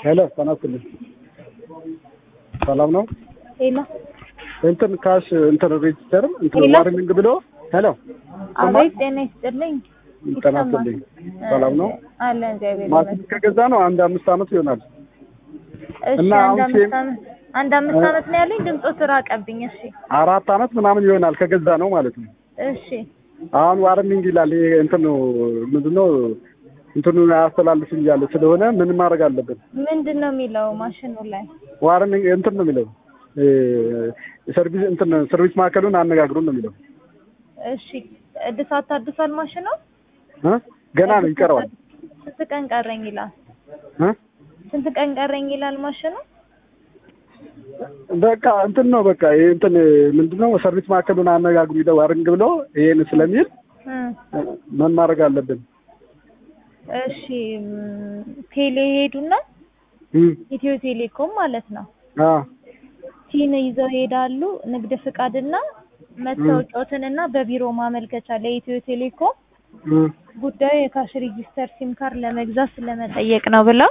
ሄሎ ጤና ይስጥልኝ። ሰላም ነው? ሄሎ እንትን ካሽ እንትን ሬጅስተር እንትን ሄሎ። ዋርኒንግ ብሎ ሄሎ አቤት፣ ጤና ይስጥልኝ። ጤና ይስጥልኝ። ሰላም ነው? አለ እግዚአብሔር ማሽን ይመስገን። ከገዛ ነው አንድ አምስት አመት ይሆናል። እሺ እና አንድ አሁን አምስት ሴም- አመት አንድ አምስት አመት ነው ያለኝ። ድምፆ ራቀብኝ። እሺ አራት አመት ምናምን ይሆናል ከገዛ ነው ማለት ነው። እሺ አሁን ዋርኒንግ ይላል። ይሄ እንትን ነው ምንድነው እንትኑን አያስተላልፍም እያለ ስለሆነ ምን ማድረግ አለብን? ምንድን ነው የሚለው ማሽኑ ላይ? ዋርኒንግ እንትን ነው የሚለው እ ሰርቪስ እንትን ሰርቪስ ማዕከሉን አነጋግሩን ነው የሚለው እሺ እድሳት ታድሷል ማሽኑ? እ ገና ነው ይቀረዋል ስንት ቀን ቀረኝ ይላል? እ ስንት ቀን ቀረኝ ይላል ማሽኑ? በቃ እንትን ነው በቃ ይሄ እንትን ምንድነው ሰርቪስ ማዕከሉን አነጋግሩ ይለው ዋርኒንግ ብሎ ይሄን ስለሚል እ ምን ማድረግ አለብን? እሺ ም፣ ቴሌ ሄዱና እ ኢትዮ ቴሌኮም ማለት ነው አ ቲን ይዘው ይሄዳሉ። ንግድ ፍቃድና መታወቂያዎትንና በቢሮ ማመልከቻ ለኢትዮ ቴሌኮም እ ጉዳዩ የካሽ ሬጂስተር ሲም ካርድ ለመግዛት ስለመጠየቅ ነው ብለው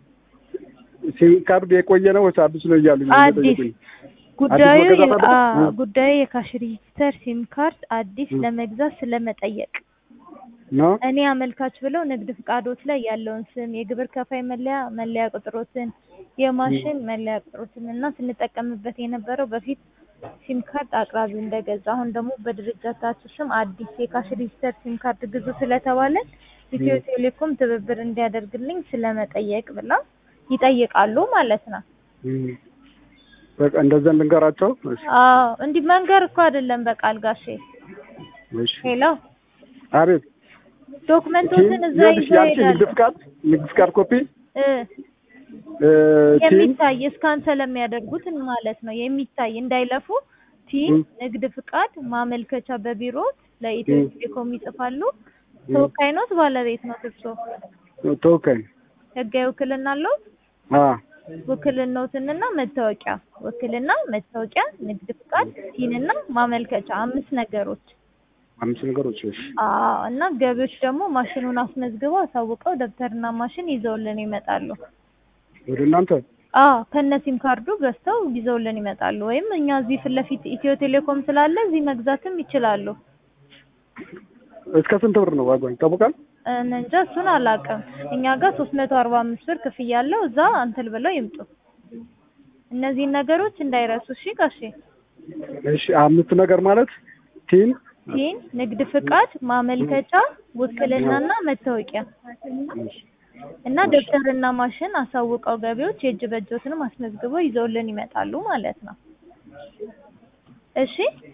ሲም ካርድ የቆየ ነው ወይስ አዲስ ነው እያሉኝ ነው አዲስ የጠየቁኝ። ጉዳዩ አዲስ መገዛት አ አለበት? እ ጉዳዩ የካሽ ሬጂስተር ሲም ካርድ አዲስ እ ለመግዛት ስለመጠየቅ ነው እኔ አመልካች ብለው ንግድ ፍቃዶት ላይ ያለውን ስም፣ የግብር ከፋይ መለያ መለያ ቁጥሮትን፣ የማሽን መለያ ቁጥሮትን እና ስንጠቀምበት የነበረው በፊት ሲም ካርድ አቅራቢው እንደገዛ አሁን ደግሞ በድርጅታችሁ ስም አዲስ የካሽ ሬጂስተር ሲም ካርድ ግዙ ስለተባለ ኢትዮ ቴሌኮም ትብብር እንዲያደርግልኝ ስለመጠየቅ ብላ ይጠይቃሉ ማለት ነው። እ በቃ እንደዛ ልንገራቸው። እሺ አዎ እንዲህ መንገር እኮ አይደለም በቃል ጋሼ። እሺ ሄሎ አቤት ዶክመንቶችን እዛ ይኸውልሽ ይዘው ያንቺ ንግድ ይሄዳሉ ፍቃድ ንግድ ፍቃድ ኮፒ እ እ ቲን የሚታይ እስካን ስለሚያደርጉት ማለት ነው። የሚታይ እንዳይለፉ ቲን እ ንግድ ፍቃድ ማመልከቻ በቢሮ ለኢትዮ እ ቴሌኮም ይጽፋሉ። እ ተወካይ ኖት ባለቤት ነው እርሶ? ተወካይ ህጋዊ ውክልና አለው? አ ውክልናዎትንና መታወቂያ ውክልና፣ መታወቂያ፣ ንግድ ፍቃድ፣ ቲንና ማመልከቻ አምስት ነገሮች። አምስት ነገሮች እሺ አዎ እና ገቢዎች ደግሞ ማሽኑን አስመዝግበው አሳውቀው ደብተርና ማሽን ይዘውልን ይመጣሉ። ወደ እናንተ አዎ ከነ ሲም ካርዱ ገዝተው ይዘውልን ይመጣሉ። ወይም እኛ እዚህ ፊት ለፊት ኢትዮ ቴሌኮም ስላለ እዚህ መግዛትም ይችላሉ። እስከ ስንት ብር ነው ዋጋው ይታወቃል? እኔ እንጃ እሱን አላውቅም። እኛ ጋር ሶስት መቶ አርባ አምስት ብር ክፍያ አለው። እዛ አንትል ብለው ይምጡ። እነዚህን ነገሮች እንዳይረሱ እሺ ጋሼ። እሺ አምስት ነገር ማለት ቲን ቲን፣ ንግድ ፍቃድ፣ ማመልከቻ፣ ውክልናና መታወቂያ እና ደብተርና ማሽን አሳውቀው ገቢዎች የእጅ በእጆትንም አስመዝግበው ይዘውልን ይመጣሉ ማለት ነው። እሺ